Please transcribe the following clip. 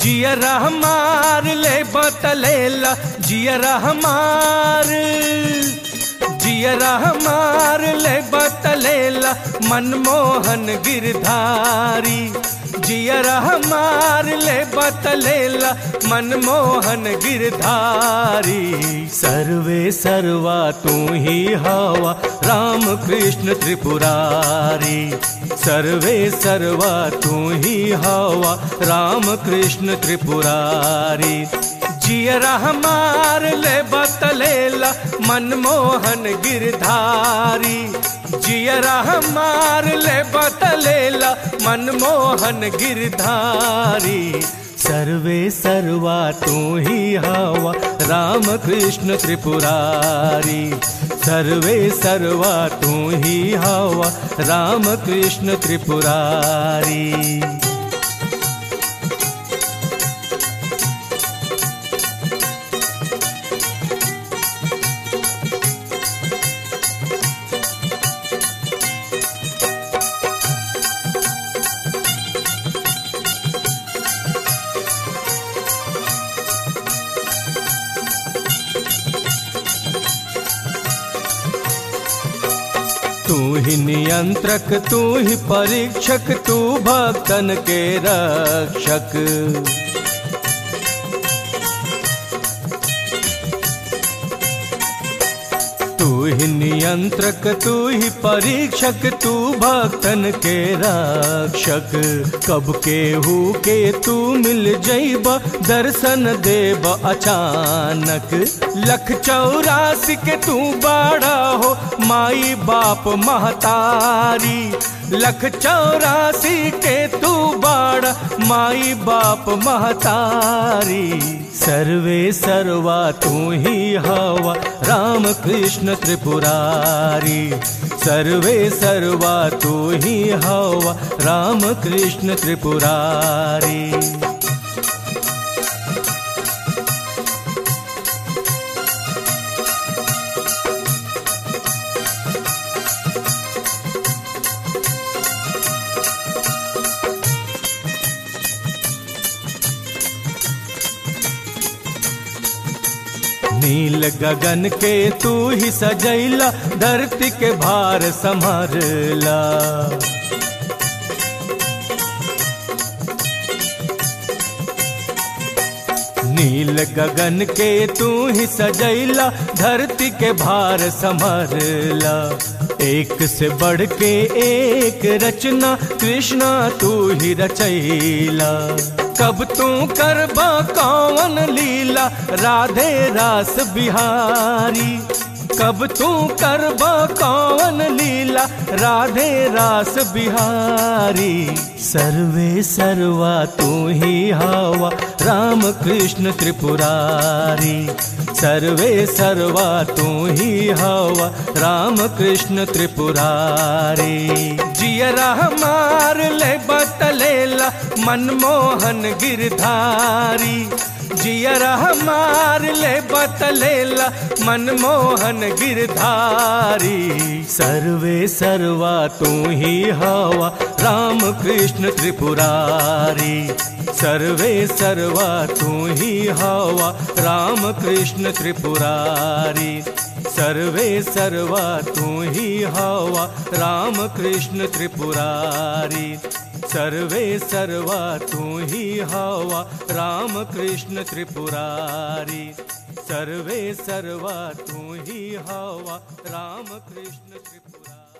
जियरा हमार ले बतलेला जियरा हमार जियरा हमार ले बतलेला मनमोहन गिरधारी जियरा हमार ले बतलेला मनमोहन गिरधारी सर्वे सर्वा तू ही हवा राम कृष्ण त्रिपुरारी सर्वे सर्वा तू ही हवा राम कृष्ण त्रिपुरारी जियरा हमार ले बतलेला मनमोहन गिरधारी जियरा हमार ले बतलेला मनमोहन गिरधारी सर्वे सर्वा तू ही हवा राम कृष्ण त्रिपुरारी सर्वे सर्वा तू ही हवा राम कृष्ण त्रिपुरारी तू ही नियंत्रक तू ही परीक्षक तू भक्तन के रक्षक तू ही नियंत्रक तू ही परीक्षक तू भक्तन के रक्षक कब के हु के तू मिल जैब दर्शन देब अचानक लख चौरासी के तू बाड़ा हो माई बाप महतारी लख चौरासी के तू बाड़ा माई बाप महतारी सर्वे सर्वा तू ही हवा राम कृष्ण त्रिपुरारी सर्वे सर्वा तू ही हवा राम कृष्ण त्रिपुरारी नील गगन के तू ही सजैला धरती के भार संभरला नील गगन के तू ही सजैला धरती के भार संभरला एक से बढ़ के एक रचना कृष्णा तू ही रचैला कब तू करबा कौन लीला राधे रास बिहारी कब तू करबा कौन लीला राधे रास बिहारी सर्वे सर्वा तू ही हवा राम कृष्ण त्रिपुरारी सर्वे सर्वा तू ही हवा राम कृष्ण त्रिपुरारी जियरा हमार ले बतलेला मनमोहन गिरधारी जियरा हमार ले बतलेला मनमोहन गिरधारी सर्वे सर्वा तू ही हवा राम कृष्ण त्रिपुरारी सर्वे सर्वा तू ही हवा राम कृष्ण त्रिपुरारी सर्वे सर्वा तू ही हवा राम कृष्ण त्रिपुरारी सर्वे सर्वा तू ही हवा राम कृष्ण त्रिपुरारी सर्वे सर्वा तू ही हवा राम कृष्ण त्रिपुरारी